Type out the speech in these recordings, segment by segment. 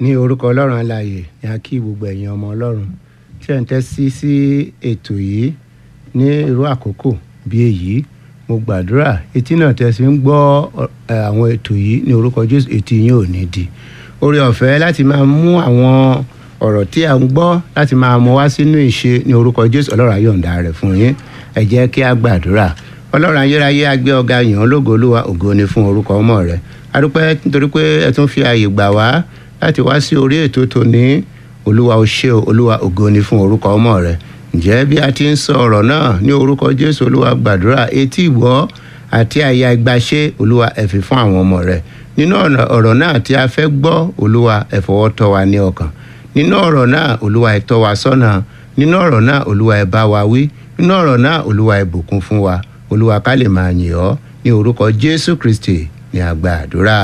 ní orúkọ ọlọ́run alààyè ni a kí gbogbo ẹ̀yin ọmọ ọlọ́run tí ẹ̀ ń tẹ́sí sí ètò yìí ní irú àkókò bí èyí mo gbàdúrà etí náà tẹ́sí ń gbọ́ ẹ, àwọn ètò yìí ní orúkọ jésù etí yín ò ní di oore ọ̀fẹ́ láti máa mú àwọn ọ̀rọ̀ tí a ń gbọ́ láti máa mú wá sínú ìṣe ní orúkọ jésù ọlọ́run ayọ̀ǹda rẹ̀ fún yín ẹ jẹ́ kí a gbàdúrà ọlọ́run ayérayé agbé ọ̀gá yàn án lógo olúwa ògo ni fún orúkọ ọmọ rẹ̀ adúpẹ́ nítorí pé ẹ tún fi ààyè gbà wá láti wá sí orí ètò tòní olúwa ó ṣé o olúwa ògo ni fún orúkọ ọmọ rẹ̀ ǹjẹ́ bí a ti ń sọ ọ̀rọ̀ náà ní orúkọ jésù olúwa gbàdúrà etí ìgbọ́ àti àyà ìgbàṣe olúwa ẹ fi fún àwọn ọmọ rẹ̀ nínú ọ̀nà- ọ̀rọ̀ náà tí a fẹ́ gbọ́ olúwa ẹ fọwọ́ tọ́ wa ní ọkàn nínú ọ̀rọ̀ náà olúwa ẹ tọ́ wa sọ́nà nínú ọ̀rọ̀ náà olúwa ẹ bá wa wí nínú ọ̀rọ̀ náà olúwa ẹ bùkún fún wa olúwa ká lè máa yìn ọ́ ní orúkọ jésù kristi ní àgbà àdúrà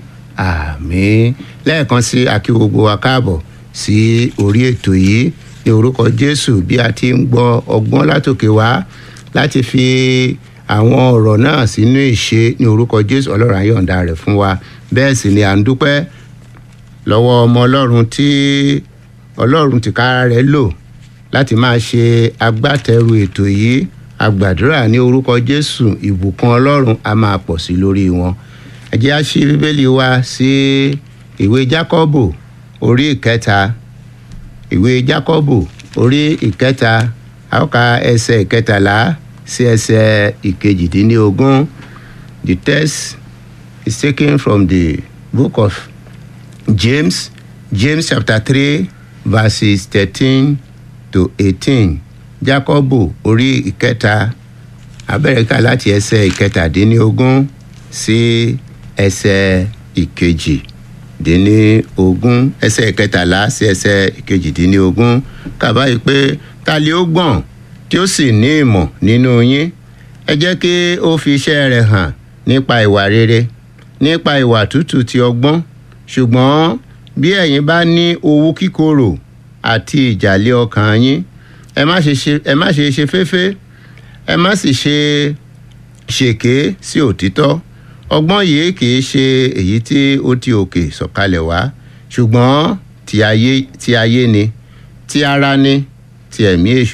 àmín lẹ́ẹ̀kan sí akí gbogbo wa káàbọ̀ sí orí ètò yìí ní orúkọ jésù bí a ti ń gbọ́ ọgbọ́n látòkè wá láti fi àwọn ọ̀rọ̀ náà sínú ìṣe ní orúkọ jésù ọlọ́run ayọ̀ǹda rẹ̀ fún wa bẹ́ẹ̀ sì ni à ń dúpẹ́ lọ́wọ́ ọmọ ọlọ́run tí ọlọ́run tìkára rẹ̀ lò láti máa ṣe agbátẹrù ètò yìí àgbàdúrà ní orúkọ jésù ìbùkún ọlọ́run a máa pọ̀ sí lórí wọn ẹ jẹ́ á ṣí bíbélì wa sí ìwé jákọ́bù orí ìkẹta ìwé jákọ́bù orí ìkẹta a ó ka ẹsẹ̀ ìkẹtàlá sí ẹsẹ̀ ìkejìdínlógún the text is taken from the book of James, James chapter three verses thirteen to eighteen. Jákọ́bù orí ìkẹta abẹ́rẹ́ká láti ẹsẹ̀ ìkẹtàdínlógún sí ẹsẹ̀ ìkejìdínlógún ẹsẹ̀ ìkẹtàlá sí ẹsẹ̀ ìkejìdínlógún kàbá yìí pé ta lè ó gbọ̀n tí ó sì ní ìmọ̀ nínú yín ẹ jẹ́ kí ó fi iṣẹ́ rẹ̀ hàn nípa ìwà rere nípa ìwà tútù ti ọgbọ́n ṣùgbọ́n bí ẹ̀yin bá ní owú kíkorò àti ìjàlẹ̀ ọkàn yín ẹ má ṣe ṣe ẹ má ṣe ṣe féfé ẹ má sì ṣe ṣèké sí òtítọ́ ọgbọ́n yìí kì í ṣe èyí tí ó ti òkè sọ̀kalẹ̀ wá ṣùgbọ́n ti ayé ti ayé ni ti ara ni ti ẹ̀mí èṣù